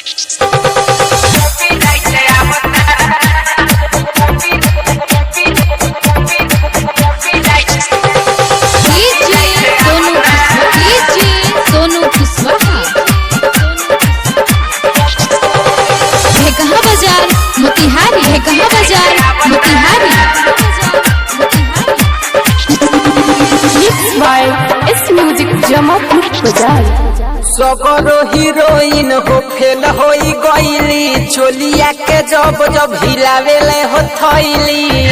सोनू कुशवाहा है कहाँ बाजार मोतिहारी है कहाँ बाजार Motihari Mixed by S Music Jamapur Bazaar. सगरो हीरोइन हो फेल होई गईली चोलिया के जब जब हिलावेले हो थैली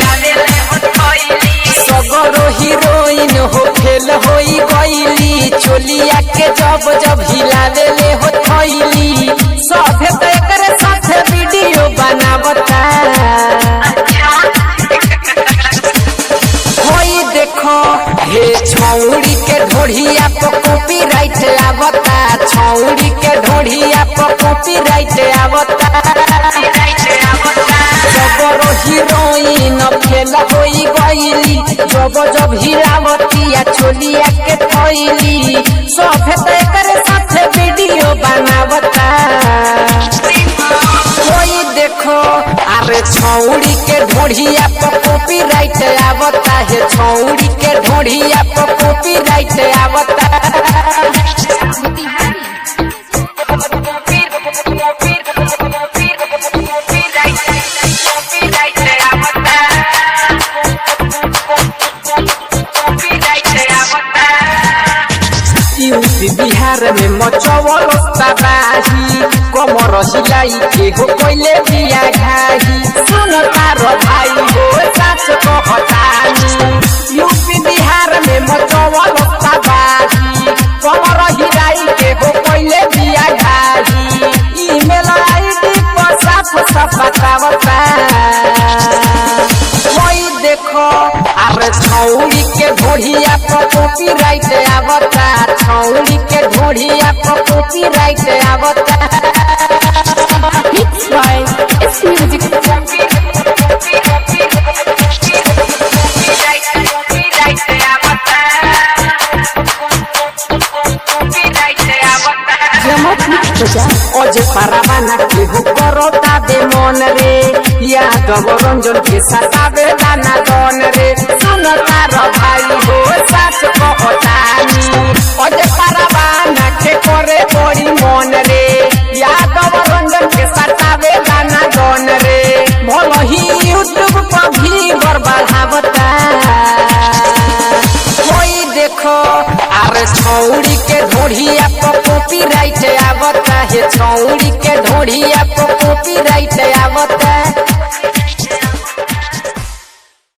सगरो हीरोइन हो फेल होई गईली चोलिया के जब जब हिलावेले हो थैली सभे तो एकरे साथे वीडियो बनावता होई देखो हे छौड़ी के ढोढ़िया पर कॉपीराइट आवता छौड़ी के ढोढ़िया पर कॉपीराइट आवता जबरो हीरोइन फेल होई गईली जब जब हिलावतिया चोलिया के थैली सभे तो एकरे साथे वीडियो बनावता कोई देखो अरे छौड़ी के ढोढ़िया पर कॉपीराइट आवता है छौड़ी के ढोढ़िया पर कॉपीराइट आवता यूपी बिहार में मचवल तबाही कमर हिलाई के हो कोइले बिया घाही सुन तार भाई हो सच कहतानी यूपी बिहार में मचवल तबाही कमर हिलाई के हो कोइले बिया घाही ईमेल आईडी पर साफ साफ बतावता कोई देखो अरे छौड़ी के ढोढ़िया पर कॉपीराइट आवता छौड़ी के ढोढ़िया पर कॉपीराइट आवता Mixed by S Music Jamapur Bazaar. अजे पारावाना के हो करता दे मन रे यादव रंजन के सतावे दाना दन रे सुन तार भाई हो सास कहतानी अजे पारावाना के करे बड़ी मन रे यादव रंजन के सतावे दाना दन रे भल ही यूट्यूब पर भी बढ़ावता कोई देखो अरे छौड़ी के ढोढ़िया पर कॉपीराइट आवता है छौड़ी के ढोढ़िया पर कॉपीराइट आवता